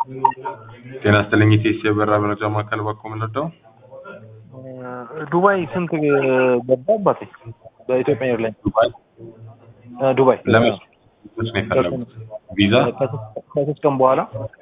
ጤና ይስጥልኝ ኢቴስ የበራ መረጃ ማዕከል ባኮ የምንወደው ዱባይ ስንት ገባ አባቴ? በኢትዮጵያ ኤርላይን ዱባይ ዱባይ ለመች መች ነው የፈለጉት? ቪዛ ከሶስት ቀን በኋላ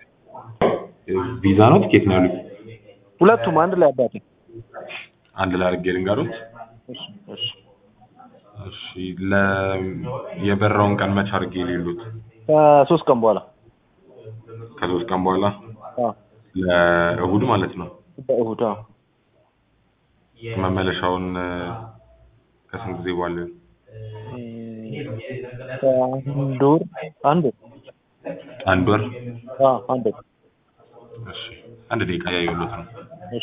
ቪዛ ነው ቲኬት ነው ያሉት? ሁለቱም አንድ ላይ አባቴ። አንድ ላይ አድርጌ ልንገሩት። እሺ እሺ እሺ ለ የበራውን ቀን መች አድርጌ ሌሉት? ከሶስት ቀን በኋላ ከሶስት ቀን በኋላ አዎ ለእሁድ ማለት ነው። በእሁድ አዎ መመለሻውን ከስንት ጊዜ በኋላ ይሆን? ከአንድ ወር አንድ ወር አንድ ወር። አዎ አንድ ወር እሺ አንድ ደቂቃ ያየሁት ነው። እሺ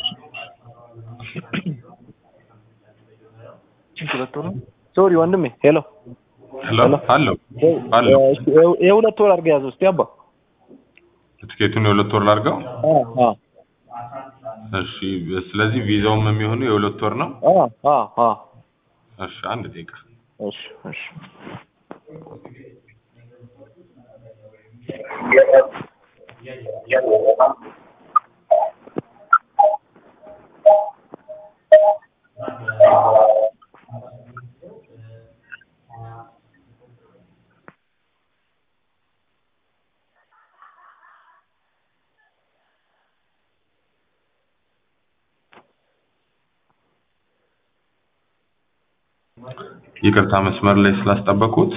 ሁለት ወር ነው? ሶሪ ወንድሜ ሄሎ ሄሎ አለው አለው የሁለት ወር አድርገህ ያዘው እስቲ አባ ትኬቱን የሁለት ወር ላድርገው። አዎ አዎ እሺ ስለዚህ ቪዛውም የሚሆነው የሁለት ወር ነው። አዎ አዎ አዎ እሺ አንድ ደቂቃ እሺ እሺ ይቅርታ መስመር ላይ ስላስጠበቁት።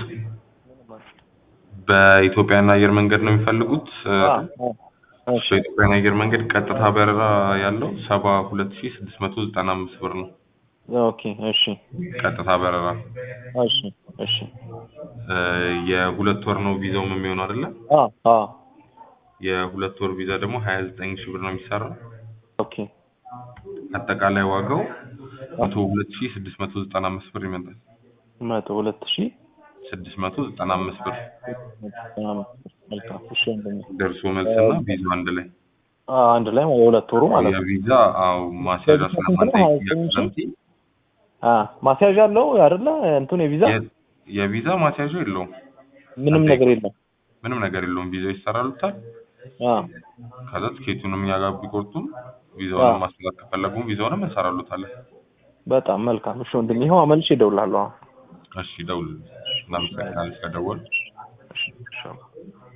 በኢትዮጵያን አየር መንገድ ነው የሚፈልጉት? እሺ በኢትዮጵያን አየር መንገድ ቀጥታ በረራ ያለው ሰባ ሁለት ሺህ ስድስት መቶ ዘጠና አምስት ብር ነው። ኦኬ እሺ ቀጥታ በረራ እሺ እሺ እ የሁለት ወር ነው ቪዛውም የሚሆነው አይደለ? አዎ አዎ የሁለት ወር ቪዛ ደግሞ ሀያ ዘጠኝ ሺህ ብር ነው የሚሰራው። ኦኬ አጠቃላይ ዋጋው መቶ ሁለት ሺህ ስድስት መቶ ዘጠና አምስት ብር ይመጣል። መቶ ሁለት ሺህ ስድስት መቶ ዘጠና አምስት ብር መልካም እሺ ወንድሜ ደርሶ መልስና ቪዛው አንድ ላይ አዎ አንድ ላይ የሁለት ወሩ ማለት ነው የቪዛ አው ማስያዣ ስለማንጠይቅ ያቀምቲ አ ማስያዣ አለው አይደለ እንትን የቪዛ የቪዛ ማስያዣ የለውም። ምንም ነገር የለም ምንም ነገር የለውም። ቪዛው ይሰራሉታል። አ ከዛ ትኬቱንም እኛ ጋር ቢቆርጡም ቪዛውንም ማስላት ከፈለጉም ቪዛውንም እንሰራሉታለን። በጣም መልካም እሺ ወንድሜ ይኸው አመልሼ እደውልልሃለሁ አሁን እሺ ደውል። እናመሰግናለን ስለደወል እሺ